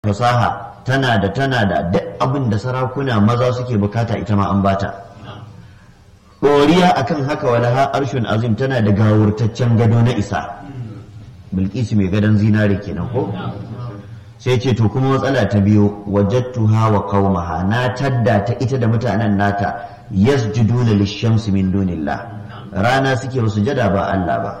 fasaha tana da tana da duk abin da sarakuna maza suke bukata ita ma an bata ɗoriya akan haka walaha arshun azim tana da gawurtaccen gado na isa bilkisu mai gadon zinare kenan ko sai ce to kuma matsala ta biyu wajattuha wa qaumaha na tadda ta ita da mutanen nata yasjuduna lishamsi min dunillah rana suke sujada ba Allah ba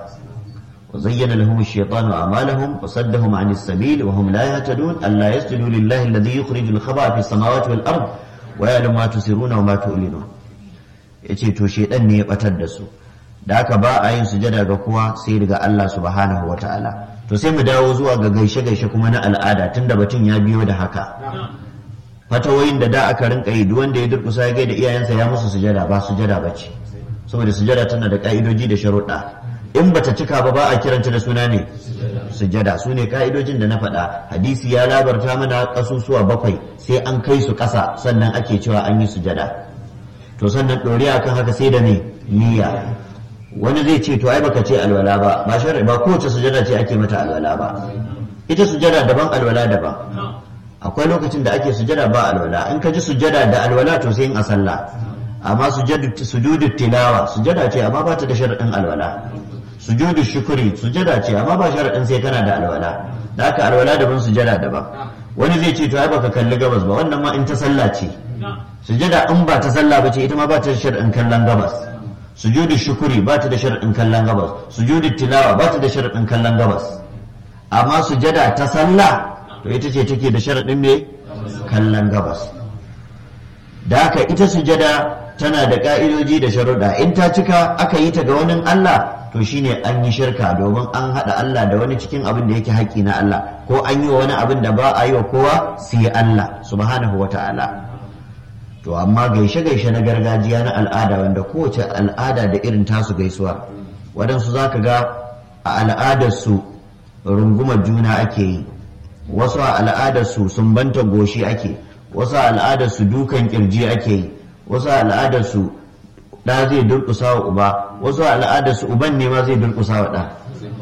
وزين لهم الشيطان أعمالهم وصدهم عن السبيل وهم لا يهتدون ألا يسجدوا لله الذي يخرج الخبأ في السماوات والأرض ويعلم ما تسرون وما تعلنون yace to shedan ne ya batar da su da haka ba a yin sujada ga kowa sai daga Allah subhanahu wa ta'ala to sai mu dawo zuwa ga gaishe gaishe kuma na al'ada tunda batun ya biyo da haka fatawoyin da da aka rinka yi duk wanda ya durkusa ya gaida iyayensa ya musu sujada ba sujada bace saboda sujada tana da ka'idoji da sharuɗa in bata cika ba ba a kiranta da suna ne sujada su ne ka'idojin da na faɗa hadisi ya labarta mana ƙasusuwa bakwai sai an kai su ƙasa sannan ake cewa an yi sujada to sannan ɗoriya kan haka sai da ne niyya wani zai ce to ai baka ce alwala ba ba shari'a ba kowace sujada ce ake mata alwala ba ita sujada daban alwala daban akwai lokacin da ake sujada ba alwala in ka ji sujada da alwala to sai in a sallah amma sujudu tilawa sujada ce amma ba ta da sharaɗin alwala sujudu shukuri sujada ce amma ba sharaɗin sai kana da alwala da haka alwala daban sujada daban wani zai ce to ai baka kalli gabas ba wannan ma in ta sallah ce sujada in ba ta sallah ba ce ita ma ba ta da sharaɗin kallon gabas sujudu shukuri ba ta da sharaɗin kallon gabas sujudu tilawa ba ta da sharaɗin kallon gabas amma sujada ta sallah to ita ce take da sharaɗin me kallon gabas da haka ita sujada tana da ka'idoji da sharuɗa in ta cika aka yi ta ga wani Allah to shine an yi shirka domin an haɗa Allah da wani cikin abin da yake haƙƙi na Allah ko an yi wa wani abin da ba a yi wa kowa sai Allah subhanahu wa ta'ala to amma gaishe-gaishe na gargajiya na al'ada wanda kowace al'ada da irin tasu gaisuwa waɗansu za ka ga a al'adarsu rungumar juna ake yi wasu a al'adarsu sumbanta goshi ake wasu a al'adarsu dukan kirji ake yi wasu a al'adarsu ɗa zai durƙusa wa uba wasu a al'adarsu uban ne ma zai durƙusa wa ɗa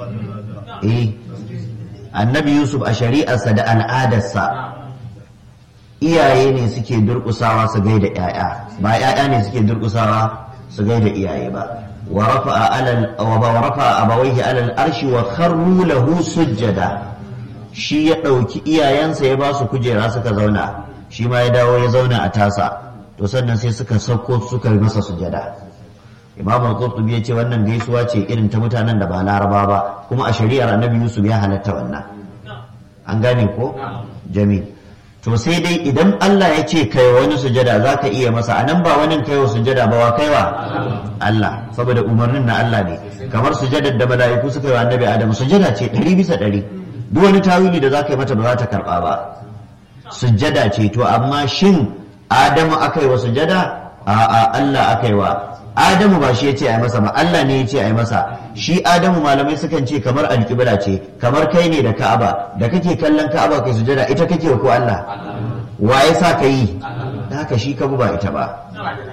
eh annabi yusuf a shari'arsa da al'adarsa iyaye ne suke durƙusawa su gaida ƴaƴa ba ƴaƴa ne suke durƙusawa su gaida iyaye ba wa rafa'a alal wa rafa'a abawaihi alal arshi wa kharru lahu sujjada shi ya ɗauki iyayensa ya ba su kujera suka zauna shi ma ya dawo ya zauna a tasa to sannan sai suka sauko suka masa sujada imam al-qurtubi ya ce wannan gaisuwa ce irin ta mutanen da ba laraba ba kuma a shari'ar annabi yusuf ya halatta wannan an gane ko jami to sai dai idan Allah ya ce kai wani sujada za ka iya masa a nan ba wani kaiwa sujada ba wa kaiwa Allah saboda umarnin na Allah ne kamar sujadar da mala'iku suka yi wa annabi Adam sujada ce ɗari bisa ɗari duk wani tawili da za ka yi mata ba za ta karɓa ba sujada ce to amma shin Adamu aka yi wa sujada a'a Allah aka yi wa Adamu ba shi ya ce a yi masa ba Allah ne ya ce a yi masa shi Adamu malamai sukan ce kamar alƙibla ce kamar kai ne da Ka'aba da kake kallon Ka'aba kai sujada ita kake ko Allah wa ya sa ka yi da haka shi ka ba ita ba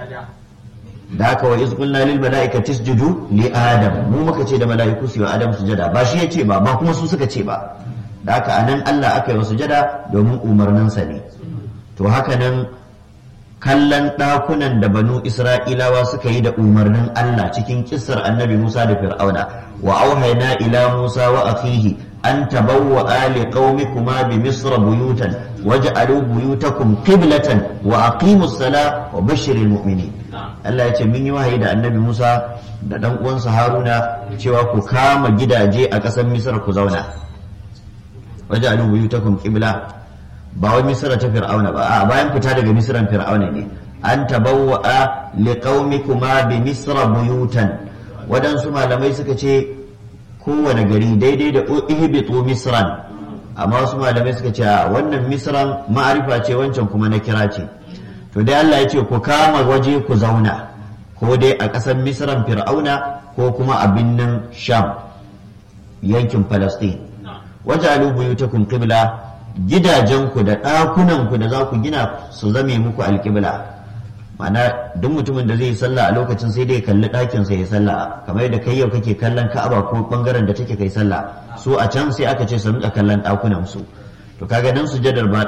da haka wa iz qulna lil mala'ikati isjudu li adam mu muka ce da mala'iku su yi wa Adam sujada ba shi ya ce ba ba kuma su suka ce ba da haka anan Allah aka yi wa sujada domin umarninsa ne to haka nan kallon ɗakunan da banu isra'ilawa suka yi da umarnin Allah cikin kissar annabi Musa da Fir'auna wa auhayna ila Musa wa akhihi an tabawwa ali qaumikuma bi misr buyutan waj'alu buyutakum qiblatan wa aqimus sala wa bashiril mu'minin Allah ya ce mun yi wahayi da annabi Musa da dan uwansa Haruna cewa ku kama gidaje a ƙasar Misr ku zauna waj'alu buyutakum qibla ba wai misira ta fir'auna ba a bayan fita daga misiran fir'auna ne an tabawwa'a liqaumikuma bi misra buyutan wadansu malamai suka ce kowane gari daidai da ihbitu misran amma wasu malamai suka ce wannan misran ma'arifa ce wancan kuma na kira ce to dai Allah ya ce ku kama waje ku zauna ko dai a ƙasar misran fir'auna ko kuma a binnin sham yankin palestine wajalu buyutakum qibla gidajenku da ɗakunanku da za ku gina su zame muku alƙibla mana duk mutumin da zai yi sallah a lokacin sai dai kalli ɗakinsa ya sallah kamar yadda kai yau kake kallon ka'aba ko ɓangaren da take kai sallah su a can sai aka ce su rinka kallon ɗakunan su to kaga dan sujadar ba